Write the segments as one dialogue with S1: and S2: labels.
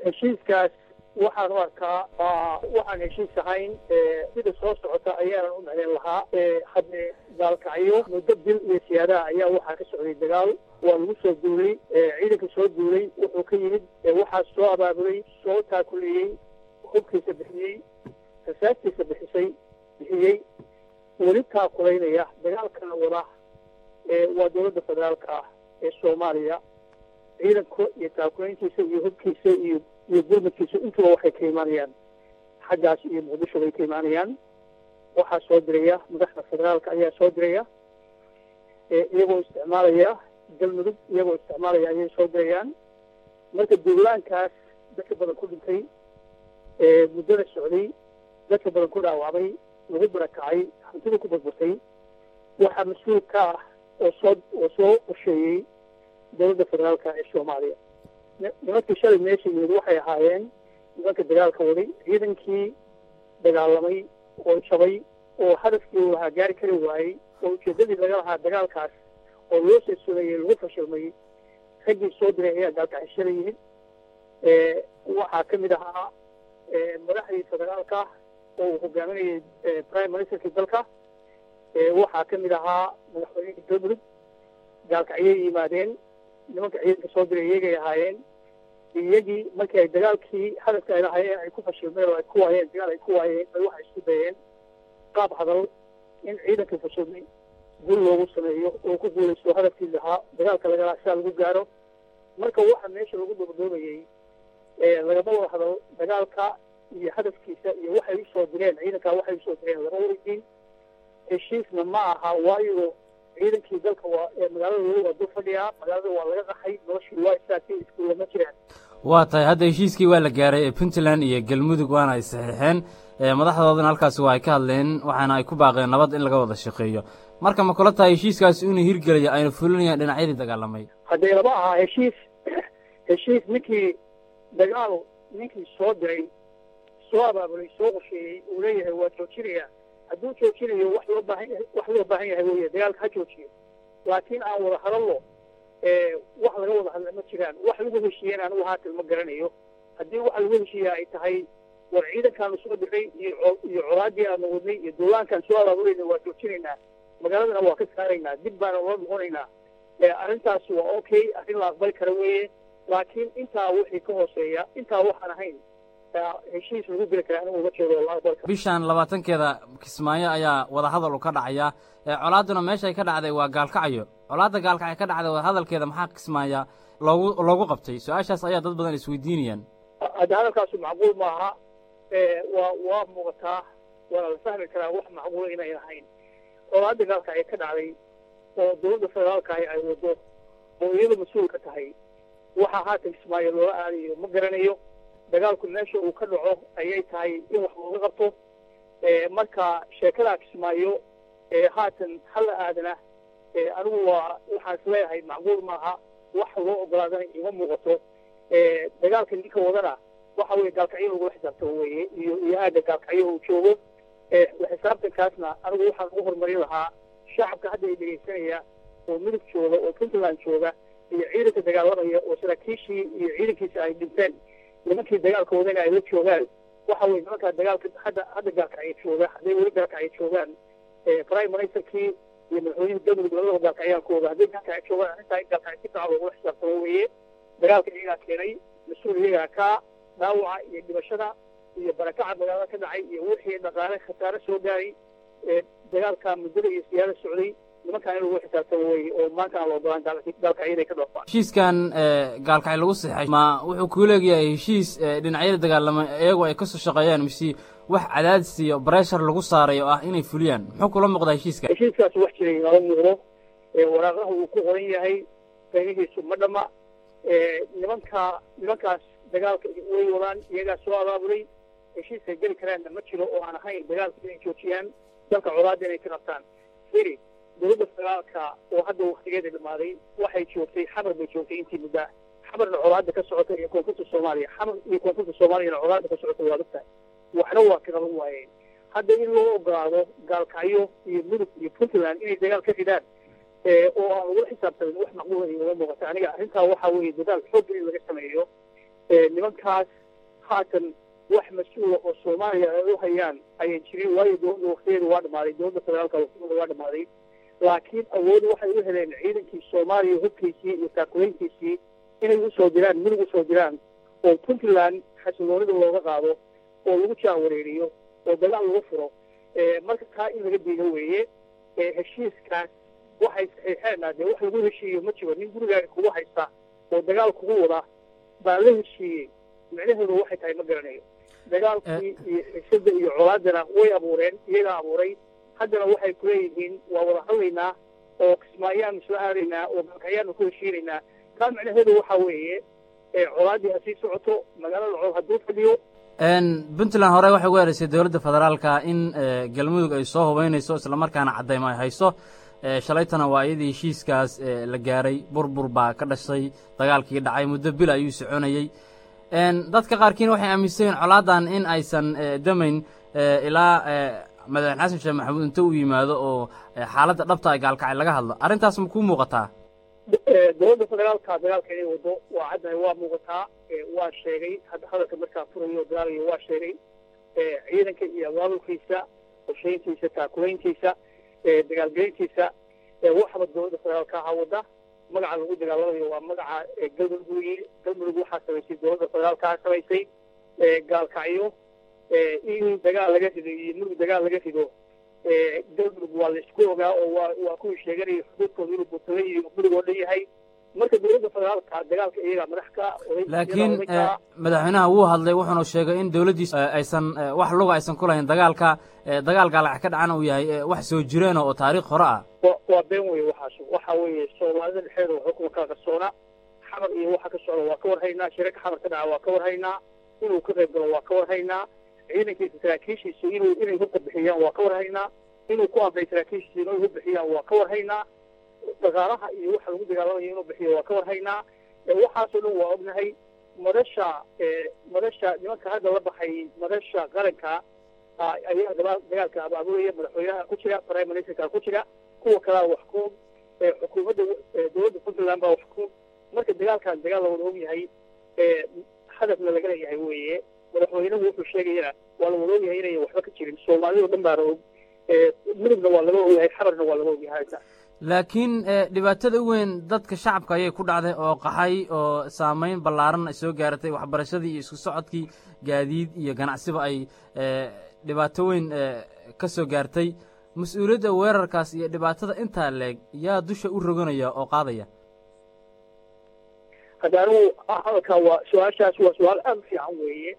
S1: heshiiskaas waxaan u arkaa waxaan heshiis ahayn sida soo socota ayaanan u micnayn lahaa hadde gaalkacyo muddo bil iyo siyaadaha ayaa waxaa ka socday dagaal waa lagu soo duulay ciidanka soo duulay wuxuu ka yimid waxaa soo abaabulay soo taakuleeyey hubkiisa bixiyey rasaastiisa bixisay bixiyey weli taakulaynaya dagaalkana wada waa dowladda federaalka ah ee soomaaliya ciidanka iyo taakulayntiisa iyo hubkiisa iyo iyo gurmadkiisa intuba waxay ka imaanayaan xaggaas iyo muqdisho bay ka imaanayaan waxaa soo diraya madaxda federaalka ayaa soo diraya iyagoo isticmaalaya galmudug iyagoo isticmaalaya ayay soo dirayaan marka duulaankaas dadka badan ku dhintay muddada socday dadka badan ku dhaawacmay lagu barakacay hantida ku burburtay waxaa mas-uul ka ah oo soo oo soo qorsheeyey dowladda federaalka ee soomaaliya nimankii shalay meesha yimid waxay ahaayeen nimanka dagaalka waday ciidankii dagaalamay oo jabay oo hadafkii uu lahaa gaari kari waayey oo ujeeddadii laga lahaa dagaalkaas oo loo seesulayay lagu fashilmay raggii soo diray ayaa gaalkacay shalay yimid waxaa ka mid ahaa madaxdii federaalka oo uu hogaaminayay prime ministerkii dalka waxaa ka mid ahaa madaxweynihii galmudug gaalkacyay yimaadeen nimanka ciidanka soo diray iyagay ahaayeen iyagii markii ay dagaalkii hadafka ay lahaayeen ay ku fashilmeen oo ay ku waayeen dagaal ay ku waayeen bay waxay isku dayeen qaab hadal in ciidankii fashilmay gul loogu sameeyo oo ku guulaysto hadafkii lahaa dagaalka laga lahaa sidaa lagu gaaro marka waxa meesha lagu dhoobdhoobayey lagama wada hadal dagaalka iyo hadafkiisa iyo waxay usoo direen ciidankaa waxay usoo direen lama weydiin heshiisna ma aha waayo ciidankii dalka waa ee magaalada lagu waa dul fadhiyaa magaalada waa laga qaxay noloshii waa istaagtay iskuulla ma jiraan
S2: waa tahay hadda heshiiskii waa la gaaray ee puntland iyo galmudug waana ay saxiixeen madaxdoodana halkaasi waa ay ka hadleen waxaana ay ku baaqeen nabad in laga wada shaqeeyo marka ma kula tahay heshiiskaasi inuu hirgelayo ayna fulinayaan dhinacyadii dagaalamay
S1: haddee lama aha heshiis heshiis ninkii dagaal ninkii soo diray soo abaabulay soo qorsheeyey uu leeyahay waa joojinaya hadduu joojinayo wax loo baahan wax loo baahan yahay weeye dagaalka ha joojiyo laakiin aan wada hadallo wax laga wada hadla ma jiraan wax lagu heshiiyeen anigu haatan ma garanayo haddii waxa lagu heshiiya ay tahay war ciidankaanu soo diray iyo iyo colaaddii aanu wadnay iyo duulaankaan soo abaabulayna waa joojinaynaa magaaladana waa ka saaraynaa dib baana loo noqonaynaa arrintaas waa okay arrin la aqbali kara weeye laakiin intaa wixii ka hooseeya intaa waxaan ahayn heshiis lagu geli kara anigu uma jeedo la aqbali kara
S2: bishan labaatankeeda kismaayo ayaa wadahadal u ka dhacaya colaadduna meeshay ka dhacday waa gaalkacyo colaadda gaalkacyo ka dhacday wadahadalkeeda maxaa kismaaya loogu loogu qabtay su-aashaas ayaa dad badan isweydiinayaan
S1: hadda hadalkaasu macquul maaha waa waa muuqataa waana la fahmi karaa wax macquula inayn ahayn colaadda gaalkacyo ka dhacday oo dowladda federaalka ahi ay wado oo iyada mas-uul ka tahay waxaa haatan kismaayo loola aadayo ma garanayo dagaalku meesha uu ka dhaco ayay tahay in wax looga qabto marka sheekadaa kismaayo haatan hala aadana anigu waa waxaan isleeyahay macquul maaha wax loo ogolaadana ima muuqato dagaalka ninka wadana waxa weye gaalkacyo lagula xisaabtamo weye iyo iyo aagga gaalkacyo uu joogo xisaabtankaasna anigu waxaan ugu horumarin lahaa shacabka hadda ay dhegaysanaya oo midug jooga oo puntland jooga iyo ciidanka dagaalamaya oo saraakiishii iyo ciidankiisa ay dhinteen nimankii dagaalka wadana ay la joogaan waxa weye nimankaa dagaalka hadda hadda gaalkacyo jooga hadday weli gaalkacyo joogaan prime ministerkii iyo madaxweynihii galmudug labadaba gaalkacyaan ku oga hadday gaalkacyo joogaan arrintaa in gaalkacyo si fiican loogula xisaabtamo weeye dagaalka iyagaa keenay mas-uul iyagaa kaa dhaawaca iyo dhibashada iyo barakaca magaalada ka dhacay iyo wixii dhaqaale khasaare soo gaaray dagaalka muddada iyo siyaada socday nimankaan in lagu xisaabtamo weye oo maanta aan la ogolaan gaalkacyo inay ka dhoofaan
S2: heshiiskan gaalkacyo lagu saxay ma wuxuu kuu leegayahay heshiis dhinacyada dagaalama iyagu ay kasoo shaqeeyaan mise wax cadaadis iyo breshar lagu saaray oo ah inay fuliyaan muxuu kula muuqdaa heshiiska
S1: heshiiskaas wax jiray inala muuqdo waraaqaha uu ku qoran yahay qiimihiisu ma dhama nimanka nimankaas dagaalka way wadaan iyagaa soo abaabulay heshiiskay geli karaanna ma jiro oo aan ahayn dagaalka inay joojiyaan dalka colaadda inay ka qabtaan firi dowladda federaalka oo hadda waktigeeda dhamaaday waxay joogtay xamar bay joogtay intii muddaa xamarna colaadda ka socota iyo koonfurta soomaaliya xamar iyo koonfurta soomaaliyana colaadda ka socota waa ogtahay waxna waa ka qaban waayeen hadda in loo ogolaado gaalkacyo iyo mudug iyo puntland inay dagaal ka ridaan oo aan lagula xisaabtamin wax macquula igama muuqata aniga arrintaa waxaa weeye dadaal xoog in laga sameeyo nimankaas haatan wax mas-uula oo soomaaliya ay u hayaan ayan jirin waayo dowladda waktigeeda waa dhamaaday dowladda federaalka waktigeeda waa dhamaaday laakiin awood waxay u heleen ciidankii soomaaliya hubkiisii iyo taakulayntiisii inay usoo diraan minig usoo diraan oo puntland xasiloonida looga qaado oo lagu jaawareeriyo oo dagaal lagu furo marka taa in laga diido weeye heshiiskaas waxay saxiixeenaa dee wax lagu heshiiyo ma jiro nin gurigaaga kugu haysta oo dagaal kugu wada baa la heshiiyey micnaheedu waxay tahay ma garanayo dagaalkii iyo xiisada iyo colaadana way abuureen iyagaa abuuray haddana waxay kuleeyihiin waa wada hadlaynaa oo kismaayaanu isla aadaynaa oo galkayaanu ku heshiinaynaa taa micnaheedu waxaa weeye colaaddii ha sii socoto magaalada col hadduu fadhiyo
S2: puntland hore waxay ugu eedaysay dowladda federaalka in galmudug ay soo hubaynayso islamarkaana caddaymo ay hayso shalaytana waa iyadii heshiiskaas la gaaray burbur baa ka dhashay dagaalkii dhacay muddo bil ayuu soconayey dadka qaarkiina waxay aaminsan yihin colaadan in aysan damayn ilaa madaxweyne xasan sheekh maxamuud inta uu yimaado oo xaaladda dhabta ay gaalkacay laga hadlo arrintaas ma kuu muuqataa
S1: dowladda federaalka dagaalka inay wado waa caddahay waa muuqataa waa sheegay hadda hadalka markaa furayo dagaalayo waa sheegay ciidanka iyo abaabulkiisa qorshayntiisa taakulayntiisa dagaalgelintiisa waxba dowladda federaalka ahaa wada magaca lagu dagaalamayo waa magaca galmudug weeye galmudug waxaa samaysay dowladda federaalkaa samaysay gaalkacyo in dagaal laga rido iyo murug dagaal laga rido galmudug waa la isku ogaa oo waa waa kuwii sheeganaya xuduudkooda inuu buntala iyo murug oo dhan yahay marka dowladda federaalka dagaalka iyagaa madax ka
S2: laakiin madaxweynaha wuu hadlay wuxuuna sheegay in dowladdiisu aysan wax luga aysan ku lahayn dagaalka dagaal gaalac ka dhacana uu yahay wax soo jireena oo taariikh hore ah
S1: waa been weye waxaas waxa weeye soomaalida dhexeeda waxba kuma kala qarsoona xamar iyo waxa ka socda waa ka warhaynaa shirarka xamar ka dhaca waa ka warhaynaa inuu ka qayb galo waa ka warhaynaa ciidankiisa saraakiishiisa inuu inay hubka bixiyaan waa ka warhaynaa inuu ku amray saraakiishiisa inay hub bixiyaan waa ka warhaynaa dhaqaalaha iyo waxa lagu dagaalamayo inuu bixiyo waa ka warhaynaa waxaasoo dhan waa ognahay madasha madasha nimanka hadda la baxay madasha qaranka ayaa dagaalka abaabulaya madaxweynaha ku jira prime ministerka ku jira kuwa kalaa wax ku xukuumadda dowladda puntland baa wax ku marka dagaalkan dagaal la wada og yahay hadafna laga leeyahay weeye madaxweynuhu wuxuu sheegayana waa la wada og yahay inayan waxba ka jirin soomaalida o dhan baana og midugna waa laga ogyahay xabarna waa laga ogyahay
S2: laakiin dhibaatada u weyn dadka shacabka ayay ku dhacday oo qaxay oo saamayn ballaaran ay soo gaaratay waxbarashadii iyo isku socodkii gaadiid iyo ganacsiba ay dhibaato weyn ka soo gaartay mas-uuliyadda weerarkaas iyo dhibaatada intaa leeg yaa dusha u roganaya oo qaadaya
S1: hadda anigu hadalkaa waa su-aashaas waa su-aal aada u fiican weeye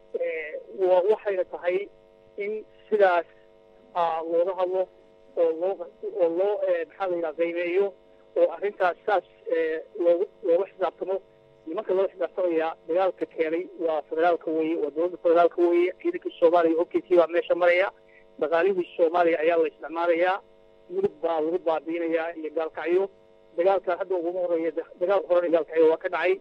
S1: waxayna tahay in sidaas looga hadlo oo loo oo loo maxaa la yidhaha qiimeeyo oo arrintaas saas loogu looga xisaabtamo nimanka loo xisaabtamaya dagaalka keenay waa federaalka weeye waa dowladda federaalka weeye ciidankii soomaaliya hogkiisii baa meesha maraya dhaqaalihii soomaaliya ayaa la isticmaalayaa mudug baa lagu baabiinayaa iyo gaalkacyo dagaalka hadda uguma horeeya dagaal horena gaalkacyo waa ka dhacay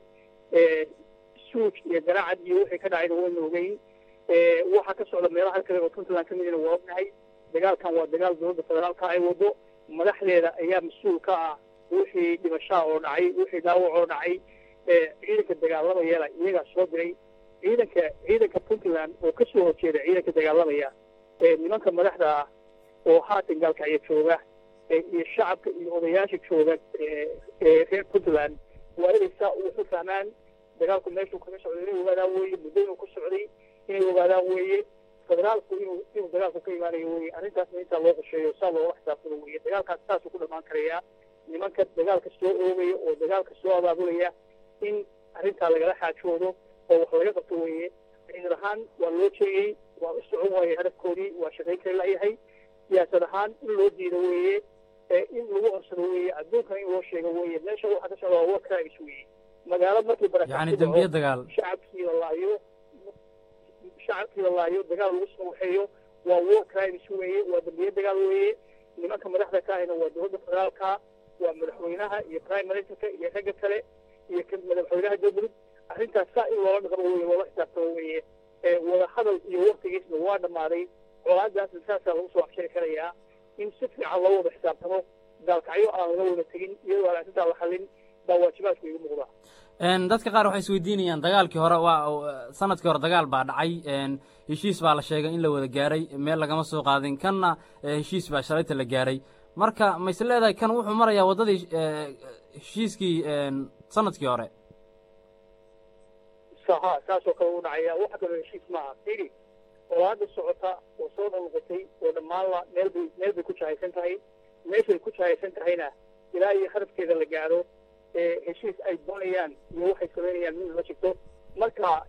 S1: suuj iyo garaacad iyo wixii ka dhacayna wayna ogeyn waxaa ka socda meelaha kale oo puntland ka midina waa ognahay dagaalkan waa dagaal dowladda federaalka ay wado madaxdeeda ayaa mas-uul ka ah wixii dhibashaa oo dhacay wixii dhaawac oo dhacay ciidanka dagaalamayana iyagaa soo diray ciidanka ciidanka puntland oo ka soo horjeeda ciidanka dagaalamaya nimanka madaxda ah oo haatan gaalkacyo jooga iyo shacabka iyo odayaasha jooga reer puntland waa inay saa ugu fahmaan dagaalku meeshuu kaga socday inay ogaadaan weeye muddo inuu ku socday inay ogaadaan weeye federaalku inuu inuu dagaalku ka imaanayo weye arrintaasna intaa loo qosheeyo saa looga xisaabtado weye dagaalkaas saasuu ku dhamaan karayaa nimanka dagaalka soo oogaya oo dagaalka soo abaabulaya in arrintaa lagala xaajoodo oo wax laga qabto weeye ciidan ahaan waa loo jeeyey waa u socon waaye hadafkoodii waa shaqayn kari layahay siyaasad ahaan in loo diido weeye in lagu codsado weeye adduunkana in loo sheego weeye meesha waxa ka socda waa war crimes weeye magaalo markii
S2: yani dembiye dagaal
S1: shacabkii la laayo shacabkii la laayo dagaal lagu soo waxeeyo waa war crimes weeye waa dembiye dagaal weeye nimanka madaxda ka ahina waa dowladda federaalka waa madaxweynaha iyo prime ministerka iyo ragga kale iyo madaxweynaha galmudug arrintaas saa in loola dhaqmo weye loola xisaabtamo weeye wada hadal iyo waktigiisna waa dhammaaday colaadaasna saasaa lagu soo afshari karayaa in si fiican loo wada xisaabtamo gaalkacyo aan laga wada tegin iyadoo aan arrintaa la xallin baa waajibaadku igu muuqdaa
S2: dadka qaar waxay isweydiinayaan dagaalkii hore waa sanadkii hore dagaal baa dhacay heshiis baa la sheegay in la wada gaaray meel lagama soo qaadin kanna heshiis baa shalayta la gaaray marka ma is leedahay kan wuxuu marayaa waddadii heshiiskii sanadkii hore
S1: ha saasoo kale u dhacaya waxa kaloo heshiis maaha firi oo hadda socota oo soo noqnoqotay oo dhammaanla meel bay meel bay ku jahaysan tahay meeshay ku jahaysan tahayna ilaa iyo hadafkeeda la gaaro heshiis ay doonayaan iyo waxay samaynayaan mid la jirto marka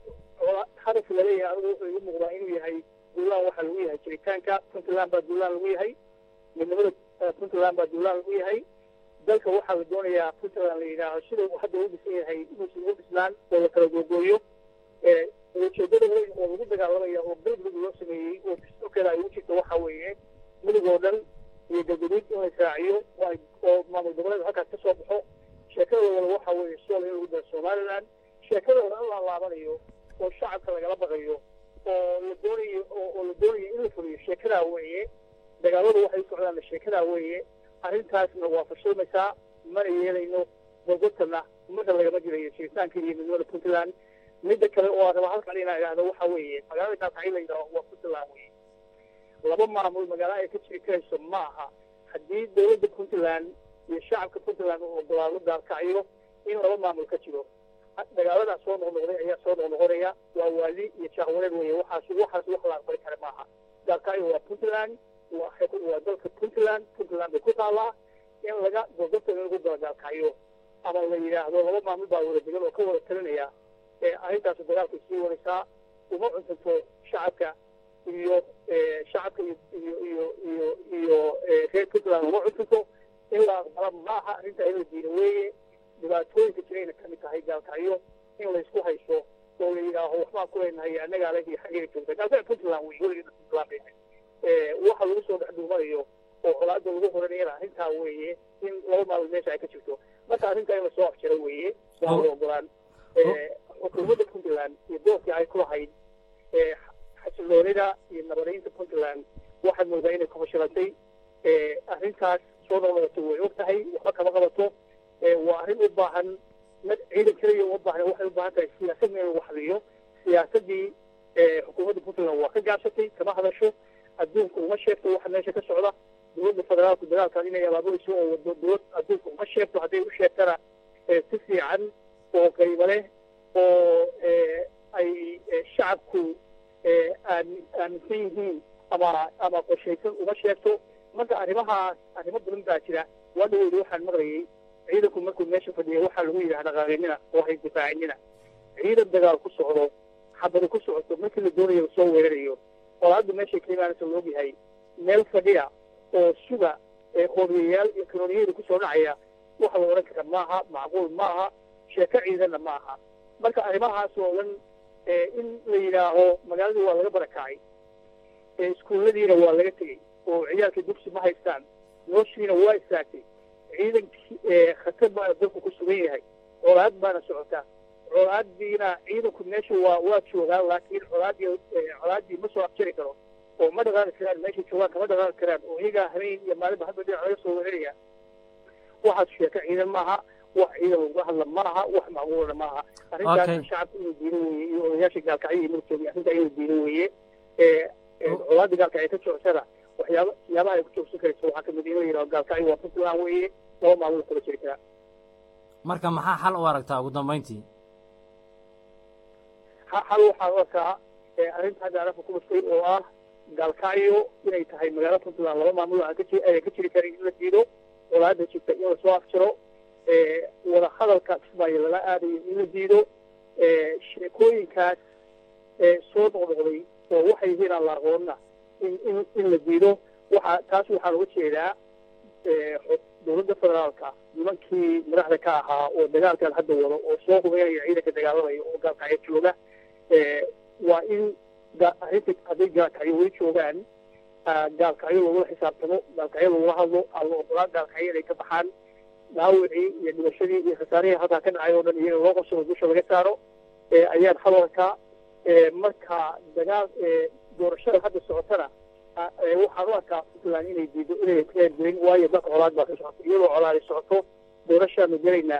S1: hadaf laleeyahay anigu wuxuu igu muuqdaa inuu yahay duulaan waxaa lagu yahay jiritaanka puntland baa duulaan lagu yahay midnimada puntland baa duulaan lagu yahay dalka waxaa la doonayaa puntland la yidhaaho sida uu hadda u dhisan yahay inuusan ugu dhisnaan oo la kala googooyo ujeedada weyn oo lagu dagaalamaya oo galmudug loo sameeyey oo dastuurkeeda ay ugu jirto waxa weeye mudug oo dhan iyo galgaduud in la israaciyo oo maamul goboleed halkaas ka soo baxo sheekadooda waxa weeye sool in lagu daro somaliland sheekadooda in la laabanayo oo shacabka lagala baqayo oo la doonayo oo la doonayo in la fuliyo sheekadaa weeye dagaaladu waxay u socdaan sheekadaa weeye arrintaasna waa fashilmaysaa mana yeelayno gogodtana ummadda lagama jirayo jiritaanka iyo midnimada puntland midda kale oo aan raba halkan inaan idhaahdo waxa weeye magaalada gaalkacyo la yidhaaho waa puntland weye laba maamul magaalo ay ka jiri karayso ma aha haddii dowladda puntland iyo shacabka puntland uu ogolaado gaalkacyo in laba maamul ka jiro dagaaladaa soo noqnoqday ayaa soo noqnoqonaya waa waali iyo jaahwareed weye waxaas waxaas wax la aqbali kara maaha gaalkacyo waa puntland waa dalka puntland puntland bay ku taallaa in laga gogodta in lagu daro gaalkacyo ama la yidhaahdo laba maamul baa wada degan oo ka wada talinaya arrintaas dagaalkay sii wadaysaa uma cuntanto shacabka iyo shacabka iyo iyo iyo iyo iyo reer puntland uma cuntanto in la aqbala maaha arrintaa in la diida weeye dhibaatooyinka jirayna ka mid tahay gaalkacyo in laysku hayso oo la yidhaaho waxbaan ku leenahay annagaa leh iyo xaggeega joogta gaalkacyo puntland wey weligeeda puntland bay ahayd waxa lagu soo dhex dhuumanayo oo colaada lagu horanayana arrintaa weeye in laba maalmood meesha ay ka jirto marka arrintaa in lasoo afjaro weeye waa la ogolaan xukuumadda puntland iyo doorkii ay ku lahayd xasiloonida iyo nabadaynta puntland waxaad moodaa inay ku fashilantay arrintaas soo noqnoqoto way og tahay waxba kama qabato waa arrin u baahan mad ciidan keliya uma baahna waxay u baahan tahay siyaasadna in lagu xaliyo siyaasaddii xukuumadda puntland waa ka gaabsatay kama hadasho adduunka uma sheegto waxa meesha ka socda dowladda federaalku dagaalkan inay abaabulayso oo wado dowlad adduunka uma sheegto hadday u sheegtana si fiican oo qaybo leh oo ay shacabku aaminsan yihiin ama ama qorshaysan uma sheegto marka arrimahaas arrimo badan baa jira waa dhaweyda waxaan maqlayay ciidanku markuu meesha fadhiya waxaa lagu yidhaha dhaqaaqinina oo hay difaacinina ciidan dagaal ku socdo xabadi ku socoto markii la doonayo lasoo weerarayo oo hadda meeshay ka imaanaysa la ogyahay meel fadhiya oo suga hoobiyayaal iyo kanooniyada kusoo dhacaya waxa la odhan kara maaha macquul maaha sheeko ciidanna ma aha marka arrimahaas oo dhan in la yidhaaho magaaladii waa laga barakacay iskuulladiina waa laga tegey oo ciyaalka dugsi ma haystaan nooshiina waa istaagtay ciidankii khatar baana dalku ku sugan yahay colaad baana socotaa colaadiina ciidanku meesha waa waa joogaan laakiin colaadii colaadii ma soo afjari karo oo ma dhaqaaqi karaan meeshay joogaan kama dhaqaaqi karaan oo iyagaa habeen iyo maalinba hadba dhinac laga soo weeraraya waxaas sheeko ciidan maaha wax ciidan lagu hadla maaha wax macquulana maaha arrintaas shacabka inuu diido weeye iyo odayaasha gaalkacyo iyo murtooda arrintaa inuu diido weeye colaada gaalkacyo ka joogtada waxyaaba siyaabaha ay ku joogsan karayso waxaa kamid in la yidhaho gaalkacyo waa puntland weeye laba maamul kula jiri karaa
S2: marka maxaa xal u aragtaa ugu dambayntii
S1: xal waxaan u arkaa arrinta hadda arafka ku bastay oo ah gaalkacyo inay tahay magaalo puntland laba maamul aan ka jiri karin in la diido colaada jirta in lasoo afjiro wada hadalka kismaayo lala aadayo in la diido sheekooyinkaas soo noqnoqday oo waxay yihiin aan la aqoonna in in in la diido waxa taas waxaan uga jeedaa dowladda federaalka nimankii madaxda ka ahaa oo dagaalkan hadda wado oo soo hubeynaya ciidanka dagaalamaya oo gaalkacyo jooga waa in arrinta hadday gaalkacyo weli joogaan gaalkacyo lagula xisaabtamo gaalkacyo lagula hadlo aan la ogolaan gaalkacyo inay ka baxaan dhaawicii iyo dhibashadii iyo khasaarihii halkaa ka dhacay oo dhan iyaga loo qabsado dusha laga saaro ayaan hadalka marka dagaal doorashada hadda socotana waxaan u arkaa puntland inay diido inay ku eergelin waayo dalka colaad baa ka socoto iyadoo colaadi socoto doorashaanu gelaynaa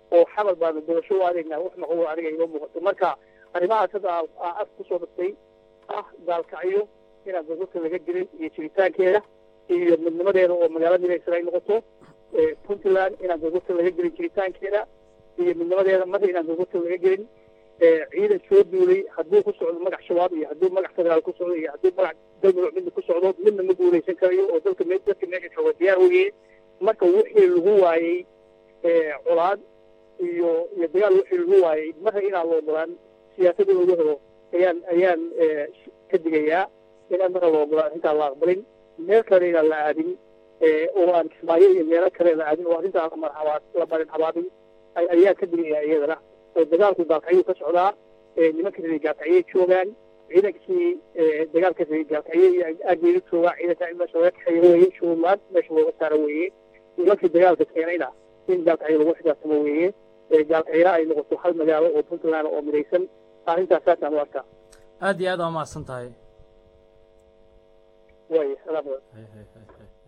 S1: oo xamal baanu doorasho u adeegnaa wax maqbuul aniga iga muuqato marka arrimahaas hadda aa af kusoo dhastay ah gaalkacyo inaan gogolka laga gelin iyo jiritaankeeda iyo midnimadeeda oo magaalo midaysan ay noqoto puntland inaan gogolka laga gelin jiritaankeeda iyo midnimadeeda marna inaan gogolka laga gelin ciidan soo duulay hadduu ku socdo magac shabaab iyo hadduu magac federaal ku socdo iyo hadduu magac galmudug midna ku socdo midna ma guulaysan karayo oo dalka dadka meesha jooga diyaar weye marka wixii lagu waayey colaad iyo iyo dagaal wixii lagu waayey marna inaan la ogolaan siyaasada lagu helo ayaan ayaan ka digayaa inaan marna la ogolaan intaan la aqbalin meel kale inaan la aadin oo aan kismaayo iyo meelo kale la aadin oo arrintaan la marhabaad la marin habaabin ayaan ka digayaa iyadana oo dagaalku gaalkacyuu ka socdaa nimanka reer gaalkacyay joogaan ciidankii dagaalka reer gaalkacyay aageeda joogaa ciidanka in meesha laga kaxeeyo weeye shuruumaad meesha looga saaro weeye nimankii dagaalka keenayna in gaalkacyo lagu xisaabtamo weeye gaalkacyana ay noqoto hal magaalo oo puntland oo midaysan arrintaas saasaan u arkaa
S2: aad iyo aad waa mahadsan tahay
S1: way salaam